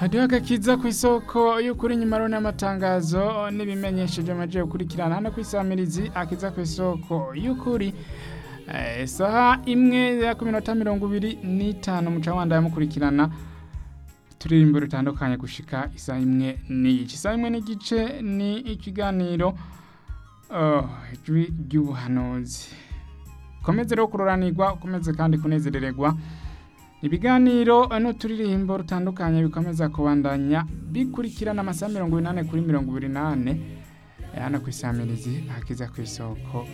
hariho agakiza ku isoko y'ukuri nyuma rero n'amatangazo n'ibimenyesheje amaje gukurikirana hano ku isamirizi akiza ku isoko y'ukuri Eh, saha imwe ya ku minota mirongo ibiri n'itanu muca wanda yamukurikirana turirimbo rutandukanye gushika isaha imwe n'igice isaha imwe n'igice ni ikiganiro oh, ijwi ry'ubuhanuzi komeze rero kuroranirwa ukomeze kandi kunezerererwa ibiganiro n'uturirimbo rutandukanye bikomeza kubandanya bikurikirana amasaha mirongo inani kuri mirongo ibiri n'ane hano ku isamirizi hakiza ku isoko